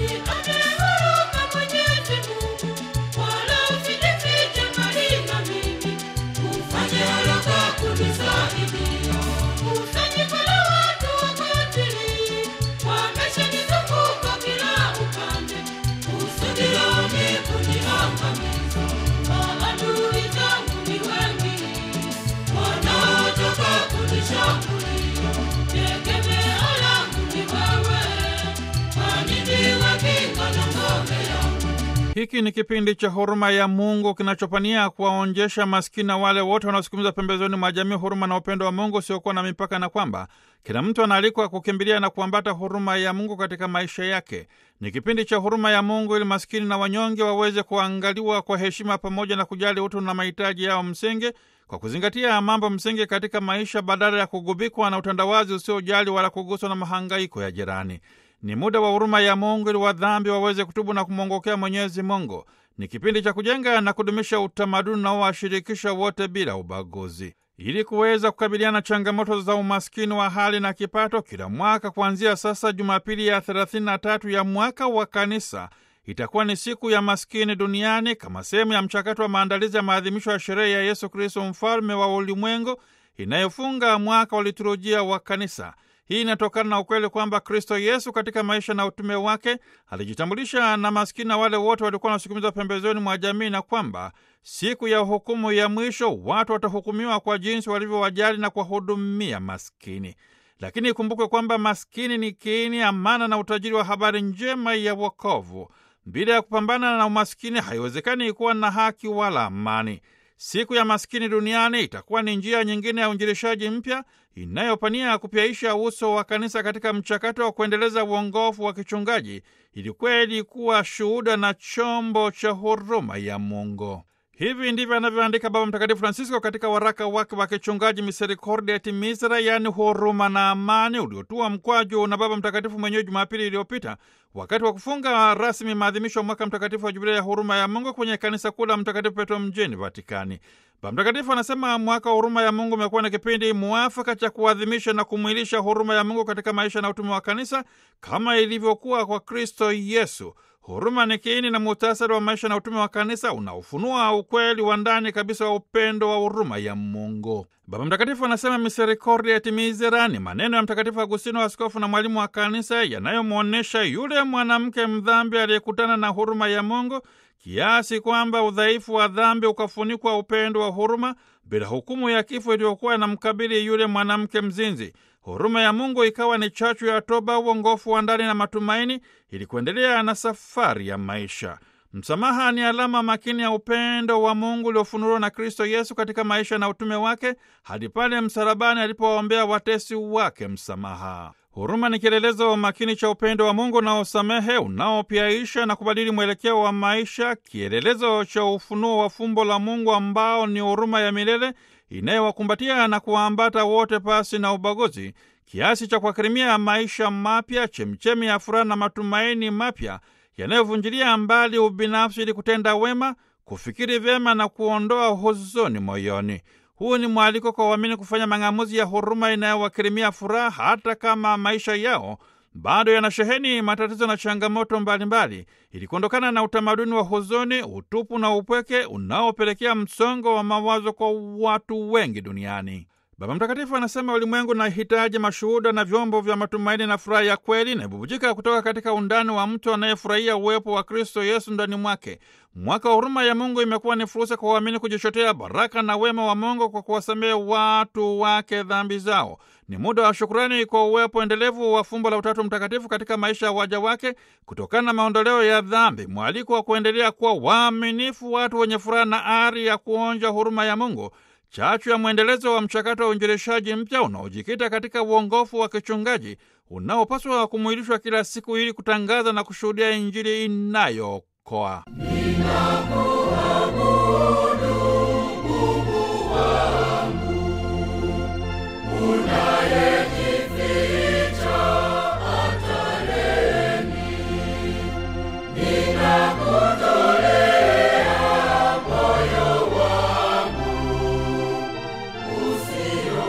Hiki ni kipindi cha huruma ya Mungu kinachopania kuwaonjesha maskini na wale wote wanaosukumiza pembezoni mwa jamii huruma na upendo wa Mungu usiokuwa na mipaka, na kwamba kila mtu anaalikwa kukimbilia na kuambata huruma ya Mungu katika maisha yake. Ni kipindi cha huruma ya Mungu ili maskini na wanyonge waweze kuangaliwa kwa heshima pamoja na kujali utu na mahitaji yao msingi kwa kuzingatia mambo msingi katika maisha badala ya kugubikwa na utandawazi usiojali wala kuguswa na mahangaiko ya jirani. Ni muda wa huruma ya Mungu ili wadhambi waweze kutubu na kumwongokea Mwenyezi Mungu. Ni kipindi cha kujenga na kudumisha utamaduni unaowashirikisha wote bila ubaguzi, ili kuweza kukabiliana na changamoto za umaskini wa hali na kipato. Kila mwaka kuanzia sasa, Jumapili ya 33 ya mwaka wa Kanisa itakuwa ni siku ya maskini duniani kama sehemu ya mchakato wa maandalizi ya maadhimisho ya sherehe ya Yesu Kristo, mfalme wa ulimwengu, inayofunga mwaka wa liturujia wa Kanisa. Hii inatokana na ukweli kwamba Kristo Yesu katika maisha na utume wake alijitambulisha na maskini na wale wote walikuwa wanasukumizwa pembezoni mwa jamii, na kwamba siku ya hukumu ya mwisho watu watahukumiwa kwa jinsi walivyowajali na kuwahudumia maskini. Lakini ikumbukwe kwamba maskini ni kiini, amana na utajiri wa habari njema ya wokovu. Bila ya kupambana na umaskini haiwezekani kuwa na haki wala amani. Siku ya maskini duniani itakuwa ni njia nyingine ya uinjilishaji mpya inayopania kupyaisha uso wa kanisa katika mchakato wa kuendeleza uongofu wa kichungaji ili kweli kuwa shuhuda na chombo cha huruma ya Mungu. Hivi ndivyo anavyoandika Baba Mtakatifu Francisco katika waraka wake wa kichungaji Misericordia et Misera, yaani huruma na amani, uliotua mkwaju na Baba Mtakatifu mwenyewe Jumapili iliyopita wakati wa kufunga rasmi maadhimisho ya mwaka mtakatifu wa Jubilia ya huruma ya Mungu kwenye kanisa kuu la Mtakatifu Petro mjini Vatikani. Baba Mtakatifu anasema mwaka wa huruma ya Mungu umekuwa na kipindi muafaka cha kuadhimisha na kumwilisha huruma ya Mungu katika maisha na utume wa kanisa kama ilivyokuwa kwa Kristo Yesu. Huruma ni kiini na muhtasari wa maisha na utume wa kanisa unaofunua ukweli wa ndani kabisa wa upendo wa huruma ya Mungu. Baba Mtakatifu anasema Misericordia et Misera ni maneno ya Mtakatifu Agustino, askofu na mwalimu wa kanisa, yanayomwonyesha yule mwanamke mdhambi aliyekutana na huruma ya Mungu kiasi kwamba udhaifu wa dhambi ukafunikwa upendo wa huruma, bila hukumu ya kifo iliyokuwa inamkabili yule mwanamke mzinzi. Huruma ya Mungu ikawa ni chachu ya toba, uongofu wa ndani na matumaini, ili kuendelea na safari ya maisha. Msamaha ni alama makini ya upendo wa Mungu uliofunuliwa na Kristo Yesu katika maisha na utume wake hadi pale msalabani alipowaombea watesi wake msamaha. Huruma ni kielelezo makini cha upendo wa Mungu unaosamehe, unaopyaisha na kubadili mwelekeo wa maisha, kielelezo cha ufunuo wa fumbo la Mungu ambao ni huruma ya milele inayowakumbatia na kuwaambata wote pasi na ubaguzi, kiasi cha kuakirimia maisha mapya, chemchemi ya furaha na matumaini mapya yanayovunjilia mbali ubinafsi ili kutenda wema, kufikiri vyema na kuondoa huzuni moyoni. Huu ni mwaliko kwa waamini kufanya mang'amuzi ya huruma inayowakirimia furaha hata kama maisha yao bado yanasheheni matatizo na changamoto mbalimbali, ili kuondokana na utamaduni wa huzuni, utupu na upweke unaopelekea msongo wa mawazo kwa watu wengi duniani. Baba Mtakatifu anasema ulimwengu na hitaji mashuhuda na vyombo vya matumaini na furaha ya kweli inayobubujika kutoka katika undani wa mtu anayefurahia uwepo wa Kristo Yesu ndani mwake. Mwaka wa huruma ya Mungu imekuwa ni fursa kwa waamini kujichotea baraka na wema wa Mungu kwa kuwasamehe watu wake dhambi zao. Ni muda wa shukurani kwa uwepo endelevu wa fumbo la Utatu Mtakatifu katika maisha ya waja wake kutokana na maondoleo ya dhambi, mwaliko wa kuendelea kuwa waaminifu, watu wenye furaha na ari ya kuonja huruma ya Mungu, chachu ya mwendelezo wa mchakato wa uinjilishaji mpya unaojikita katika uongofu wa kichungaji unaopaswa kumwilishwa kila siku ili kutangaza na kushuhudia Injili inayookoa.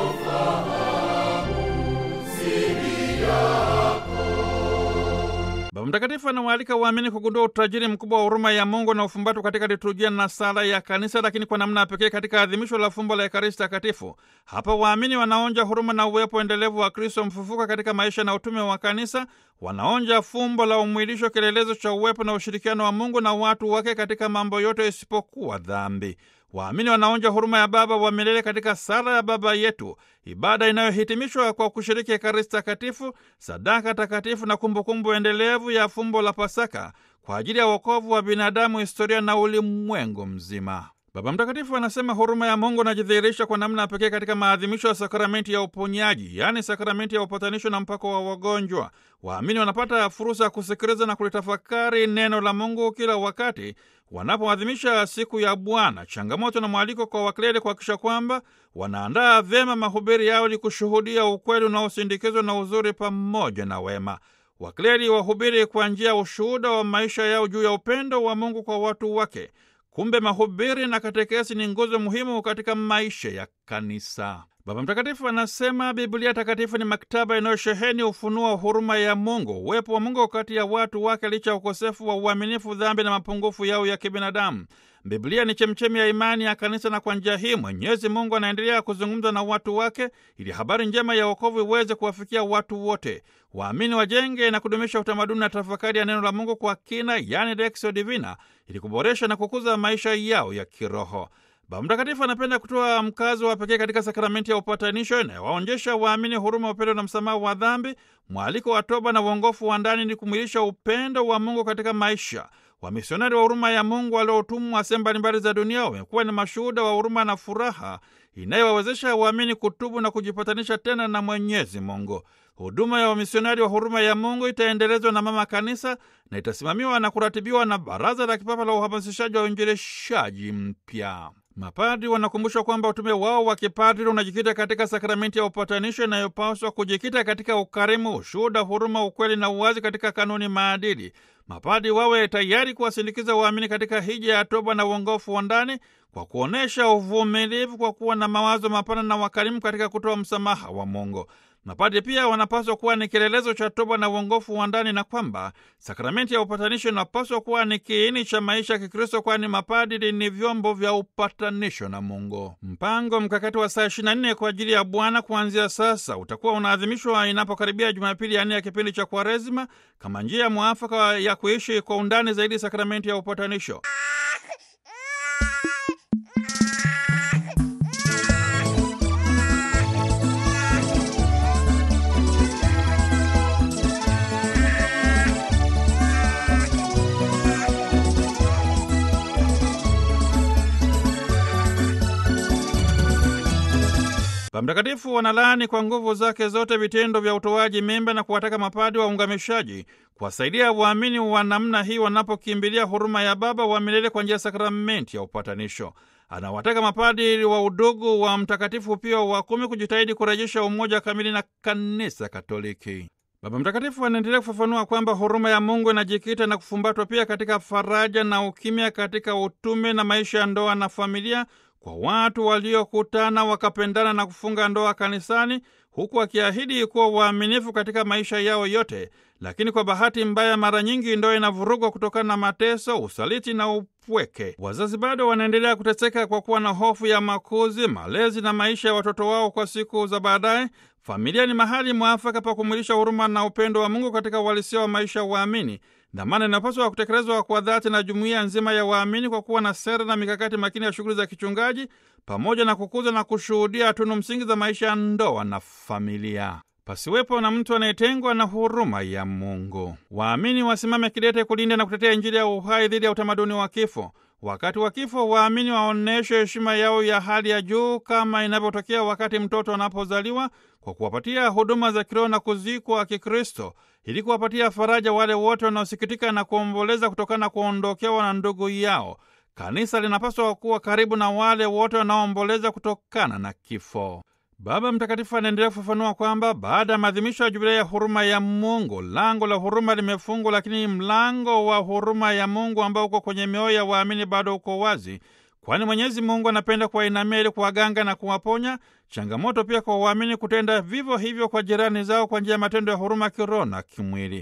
Baba Mtakatifu Mtakatifu anawaalika waamini kugundua utajiri mkubwa wa huruma ya Mungu na ufumbatwa katika liturujia na sala ya Kanisa, lakini kwa namna ya pekee katika adhimisho la fumbo la Ekaristi Takatifu. Hapa waamini wanaonja huruma na uwepo endelevu wa Kristo mfufuka katika maisha na utume wa Kanisa. Wanaonja fumbo la umwilisho, kielelezo cha uwepo na ushirikiano wa Mungu na watu wake katika mambo yote isipokuwa dhambi. Waamini wanaonja huruma ya Baba wa milele katika sala ya Baba Yetu, ibada inayohitimishwa kwa kushiriki Ekaristi Takatifu, sadaka takatifu na kumbukumbu endelevu ya fumbo la Pasaka kwa ajili ya wokovu wa binadamu, historia na ulimwengu mzima. Baba Mtakatifu anasema huruma ya Mungu inajidhihirisha kwa namna ya pekee katika maadhimisho ya sakramenti ya uponyaji, yaani sakramenti ya upatanisho na mpako wa wagonjwa. Waamini wanapata fursa ya kusikiliza na kulitafakari neno la Mungu kila wakati wanapoadhimisha siku ya Bwana. Changamoto na mwaliko kwa wakleri kuhakikisha kwamba wanaandaa vyema mahubiri yao ili kushuhudia ukweli unaosindikizwa na uzuri pamoja na wema. Wakleri wahubiri kwa njia ya ushuhuda wa maisha yao juu ya upendo wa Mungu kwa watu wake. Kumbe mahubiri na katekesi ni nguzo muhimu katika maisha ya kanisa. Baba Mtakatifu anasema Biblia Takatifu ni maktaba inayosheheni ufunuo wa huruma ya Mungu, uwepo wa Mungu kati ya watu wake licha ya ukosefu wa uaminifu, dhambi na mapungufu yao ya kibinadamu. Biblia ni chemchemi ya imani ya kanisa, na kwa njia hii Mwenyezi Mungu anaendelea kuzungumza na watu wake ili habari njema ya wokovu iweze kuwafikia watu wote. Waamini wajenge na kudumisha utamaduni na tafakari ya neno la Mungu kwa kina, yani Lexio Divina, ili kuboresha na kukuza maisha yao ya kiroho. Baba Mtakatifu anapenda kutoa mkazo wa pekee katika sakramenti ya upatanisho inayowaonyesha waamini huruma, upendo na msamaha wa dhambi, mwaliko wa toba na uongofu wa ndani ni kumwilisha upendo wa Mungu katika maisha. Wamisionari wa huruma ya Mungu waliotumwa sehemu mbalimbali za dunia wamekuwa ni mashuhuda wa huruma na furaha inayowawezesha waamini kutubu na kujipatanisha tena na Mwenyezi Mungu. Huduma ya wamisionari wa huruma ya Mungu itaendelezwa na Mama Kanisa na itasimamiwa na kuratibiwa na Baraza la Kipapa la Uhamasishaji wa Uinjilishaji Mpya. Mapadri wanakumbushwa kwamba utume wao wa kipadri unajikita katika sakramenti ya upatanisho inayopaswa kujikita katika ukarimu, ushuhuda, huruma, ukweli na uwazi katika kanuni maadili. Mapadri wawe tayari kuwasindikiza waamini katika hija ya toba na uongofu wa ndani kwa kuonyesha uvumilivu, kwa kuwa na mawazo mapana na wakarimu katika kutoa msamaha wa Mungu. Mapadri pia wanapaswa kuwa ni kielelezo cha toba na uongofu wa ndani, na kwamba sakramenti ya upatanisho inapaswa kuwa ni kiini cha maisha ya Kikristo, kwani mapadri ni vyombo vya upatanisho na Mungu. Mpango mkakati wa saa 24 kwa ajili ya Bwana kuanzia sasa utakuwa unaadhimishwa inapokaribia Jumapili ya nne ya kipindi cha Kwaresima kama njia mwafaka ya kuishi kwa undani zaidi sakramenti ya upatanisho. Baba Mtakatifu wanalaani kwa nguvu zake zote vitendo vya utoaji mimba na kuwataka mapadi waungamishaji kuwasaidia waamini wa namna hii wanapokimbilia huruma ya Baba wa milele kwa njia ya sakramenti ya upatanisho. Anawataka mapadiri wa udugu wa Mtakatifu Pio wa kumi kujitahidi kurejesha umoja kamili na Kanisa Katoliki. Baba Mtakatifu anaendelea kufafanua kwamba huruma ya Mungu inajikita na kufumbatwa pia katika faraja na ukimya katika utume na maisha ya ndoa na familia kwa watu waliokutana wakapendana na kufunga ndoa kanisani, huku wakiahidi kuwa waaminifu katika maisha yao yote. Lakini kwa bahati mbaya, mara nyingi ndoa inavurugwa kutokana na mateso, usaliti na upweke. Wazazi bado wanaendelea kuteseka kwa kuwa na hofu ya makuzi, malezi na maisha ya watoto wao kwa siku za baadaye. Familia ni mahali mwafaka pa kumwilisha huruma na upendo wa Mungu katika uhalisia wa maisha ya waamini. Dhamana inapaswa kutekelezwa kwa dhati na jumuiya nzima ya waamini kwa kuwa na sera na mikakati makini ya shughuli za kichungaji pamoja na kukuza na kushuhudia tunu msingi za maisha ya ndoa na familia. Pasiwepo na mtu anayetengwa na huruma ya Mungu. Waamini wasimame kidete kulinda na kutetea Injili ya uhai dhidi ya utamaduni wa kifo. Wakati wa kifo, waamini waonyeshe heshima yao ya hali ya juu kama inavyotokea wakati mtoto anapozaliwa, kwa kuwapatia huduma za kiroho na kuzikwa Kikristo, ili kuwapatia faraja wale wote wanaosikitika na kuomboleza kutokana na kuondokewa na ndugu yao. Kanisa linapaswa kuwa karibu na wale wote wanaoomboleza kutokana na kifo. Baba Mtakatifu anaendelea kufafanua kwamba baada ya maadhimisho ya jubilei ya huruma ya Mungu, lango la huruma limefungwa, lakini mlango wa huruma ya Mungu ambao uko kwenye mioyo ya waamini bado uko wazi, kwani Mwenyezi Mungu anapenda kuwainamia ili kuwaganga na kuwaponya. Changamoto pia kwa waamini kutenda vivyo hivyo kwa jirani zao kwa njia ya matendo ya huruma kiroho na kimwili.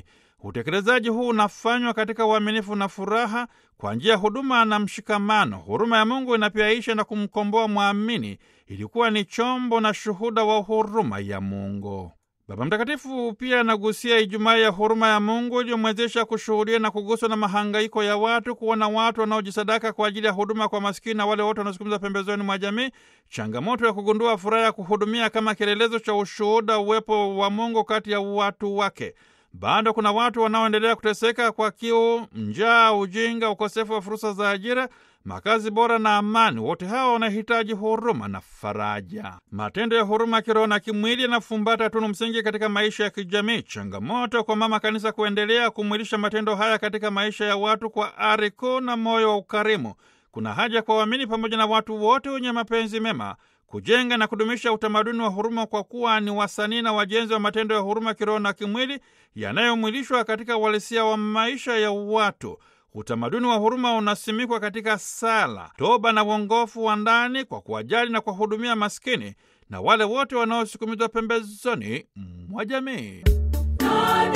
Utekelezaji huu unafanywa katika uaminifu na furaha kwa njia ya huduma na mshikamano. Huruma ya Mungu inapiaisha na kumkomboa mwamini, ilikuwa ni chombo na shuhuda wa huruma ya Mungu. Baba Mtakatifu pia anagusia Ijumaa ya huruma ya Mungu iliyomwezesha kushuhudia na kuguswa na mahangaiko ya watu, kuona watu wanaojisadaka kwa ajili ya huduma kwa maskini na wale wote wanaosukumiza pembezoni mwa jamii, changamoto ya kugundua furaha ya kuhudumia kama kielelezo cha ushuhuda uwepo wa Mungu kati ya watu wake. Bado kuna watu wanaoendelea kuteseka kwa kiu, njaa, ujinga, ukosefu wa fursa za ajira, makazi bora na amani. Wote hawa wanahitaji huruma na faraja. Matendo ya huruma kiroho na kimwili yanafumbata tunu msingi katika maisha ya kijamii. Changamoto kwa Mama Kanisa kuendelea kumwilisha matendo haya katika maisha ya watu kwa ari kuu na moyo wa ukarimu. Kuna haja kwa waamini pamoja na watu wote wenye mapenzi mema kujenga na kudumisha utamaduni wa huruma kwa kuwa ni wasanii na wajenzi wa matendo ya huruma kiroho na kimwili yanayomwilishwa katika uhalisia wa maisha ya watu. Utamaduni wa huruma unasimikwa katika sala, toba na uongofu wa ndani kwa kuwajali na kuwahudumia maskini na wale wote wanaosukumizwa pembezoni mwa jamii.